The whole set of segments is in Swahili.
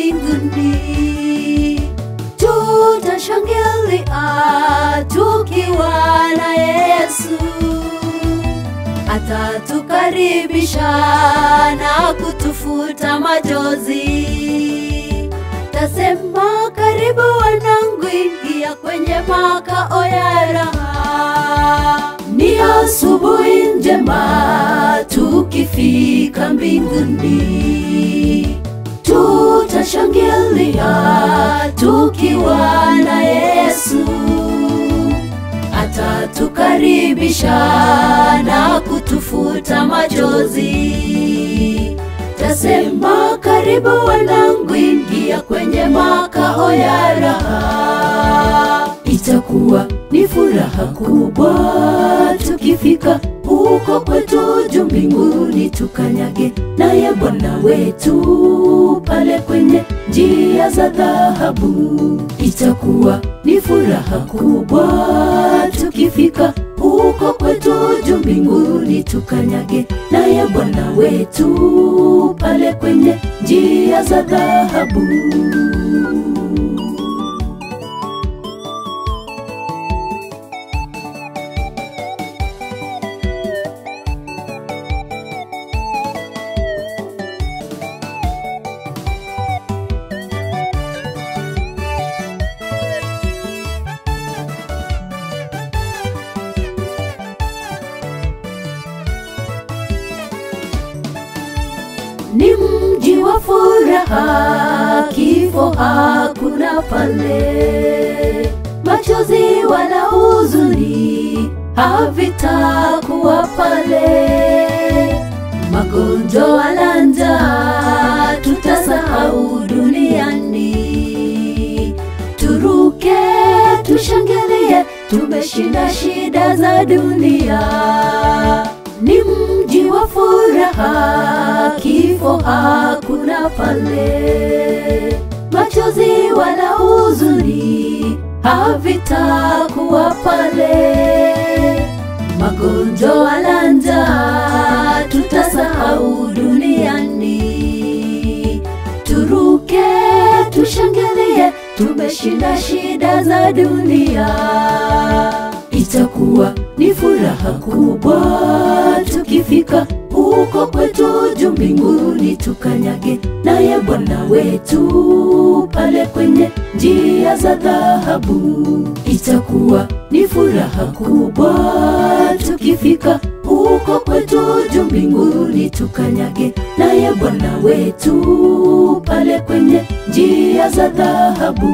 mbinguni. Tutashangilia tukiwa na Yesu, atatukaribisha na kutufuta machozi. Tasema karibu wanangu, ingia kwenye makao ya raha. Ni asubuhi njema tukifika mbinguni, tutashangilia tukiwa na Yesu, atatukaribisha na kutufuta machozi. Tasema karibu wanangu, ingia kwenye makao ya raha. Itakuwa ni furaha kubwa tukifika huko kwetu juu mbinguni, tukanyage naye Bwana wetu pale kwenye njia za dhahabu. Itakuwa ni furaha kubwa tukifika huko kwetu juu mbinguni, tukanyage naye Bwana wetu pale kwenye njia za dhahabu. ni mji wa furaha, kifo hakuna pale, machozi wala huzuni havitakuwa pale, magonjwa wala njaa tutasahau duniani. Turuke, tushangilie, tumeshinda shida za dunia ni mji wa furaha, kifo hakuna pale, machozi wala huzuni havitakuwa pale, magonjwa wala njaa tutasahau duniani. Turuke, tushangilie, tumeshinda shida za dunia itakuwa ni furaha kubwa tukifika huko kwetu juu mbinguni, tukanyage naye Bwana wetu pale kwenye njia za dhahabu. Itakuwa ni furaha kubwa tukifika huko kwetu juu mbinguni, tukanyage naye Bwana wetu pale kwenye njia za dhahabu.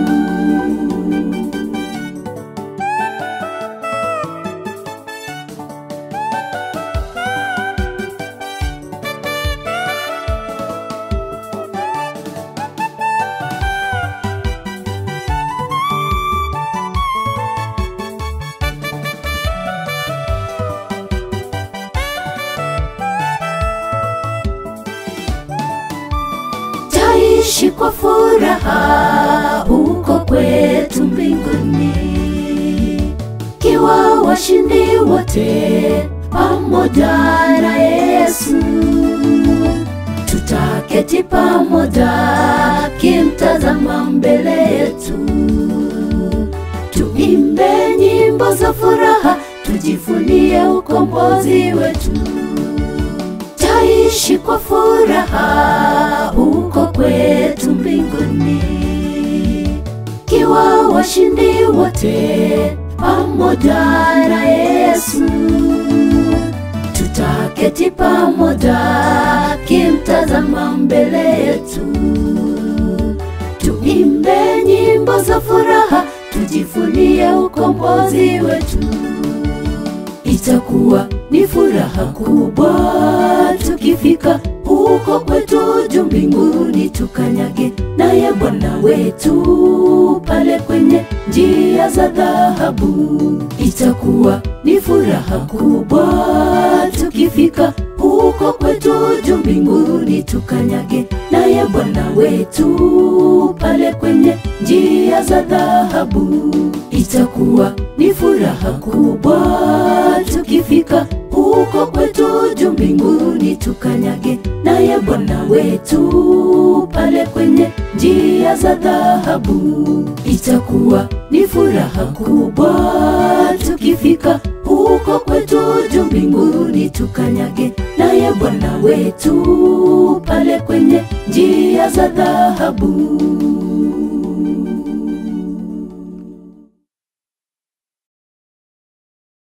Taishi kwa furaha huko kwetu mbinguni, kiwa washindi wote pamoja na Yesu. Tutaketi pamoja kimtazama mbele yetu, tuimbe nyimbo za furaha, tujivunie ukombozi wetu taishi kwa furaha huko kwetu mbinguni, kiwa washindi wote pamoja na Yesu. Tutaketi pamoja kimtazama mbele yetu, tuimbe nyimbo za furaha, tujivunie ukombozi wetu itakuwa ni furaha kubwa tukifika huko kwetu juu mbinguni, tukanyage naye Bwana wetu pale kwenye njia za dhahabu. Itakuwa ni furaha kubwa tukifika huko kwetu juu mbinguni, tukanyage naye Bwana wetu pale kwenye njia za dhahabu. Itakuwa ni furaha kubwa tukifika huko kwetu juu mbinguni, tukanyage naye Bwana wetu pale kwenye njia za dhahabu. Itakuwa ni furaha kubwa tukifika huko kwetu juu mbinguni, tukanyage naye Bwana wetu pale kwenye njia za dhahabu.